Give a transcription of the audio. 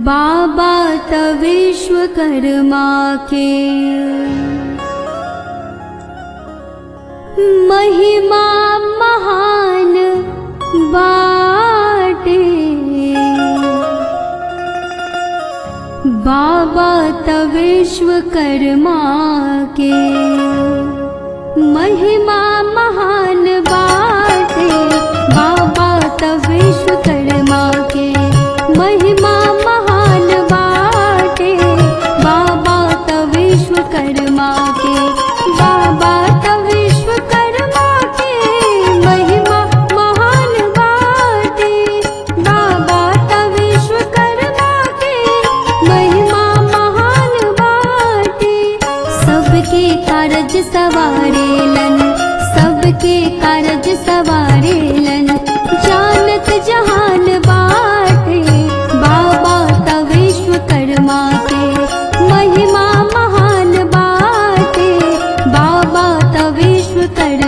बाबा त विश्वकर्मा के महिमा महान बाटे बाबा त विश्वकर्मा के महिमा महान बाटे बाबा त विश्वकर्मा के महिमा महान बाटे बाबा त विश्वकर्मा के बाबा त विश्वकर्मा के महिमा महान बाटे बाबा त विश्वकर्मा के महिमा महान बाटे सबके कारज सवारेलन सबके कारज सवारेलन जानत जहान बाटे बाबा त विश्वकर्मा के महिमा महान बाटे बाबा त विश्वकर्मा